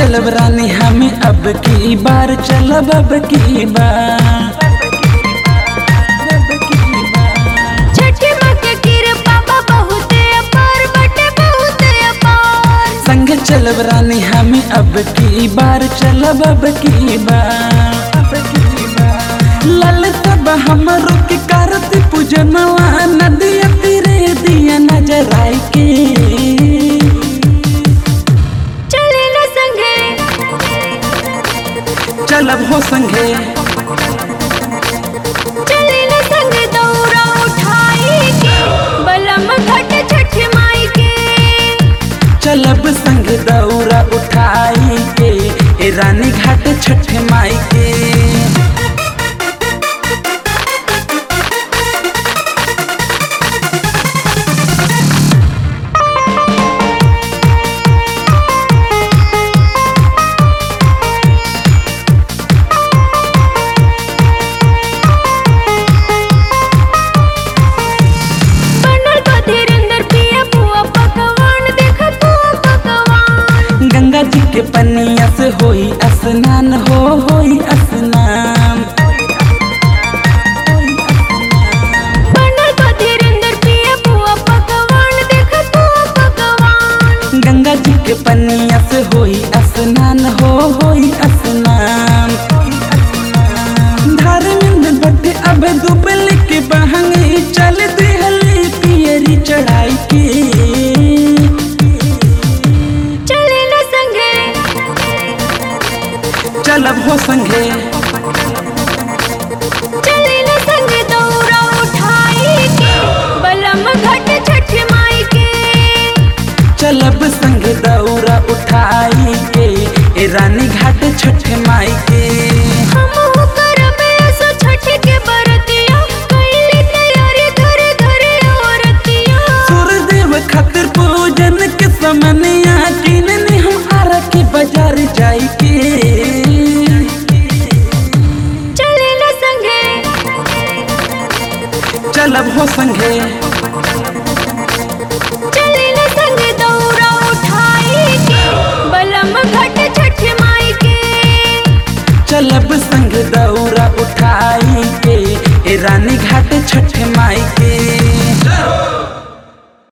चलब रानी हमें अब की बार चलब अब की बार छठी माँ के कृपा बा बहुते अपार बटे बहुते अपार संग चलब रानी हमें अब की बार चलब अब की बार ललित हमरो के कारत पूजनवा नदिया तीरे दिया नजर आई के चले न संगे चलब हो संगे चले न संगे दौरा उठाई के बलम घट छठ माई के चलब संग दौरा उठाई के ए रानी घाट छठ माई के बनल बा धीरेंद्र पिया बुआ पकवान देख तू पकवान गंगा जी के पनिया से होई स्नान हो होई स्नान बनल बा धीरेंद्र पिया बुआ पकवान देख तू पकवान गंगा जी के पनिया से होई स्नान हो होई स्नान धर्मेंद्र भट्ट अब दुबल के बहंगे चल दिहली पियरी चढ़ाई के चले न संगे चलब हो संगे चले न संगे दौरा उठाई के बलम घट छठ माई के चलब संग दौरा उठाई के ए रानी घाट छठ माई के हमहु करबे सो छठ के बरतिया कइली तैयारी घरे घरे औरतिया सूर्यदेव खातिर पूजन के समनिया किनने हम आरा के बाजार जाई के चले न संगे चलब हो संगे चले न संगे दौरा उठाई के बलम घट छठ माई के चलब संग दौरा उठाई के ए रानी घाट छठ माई के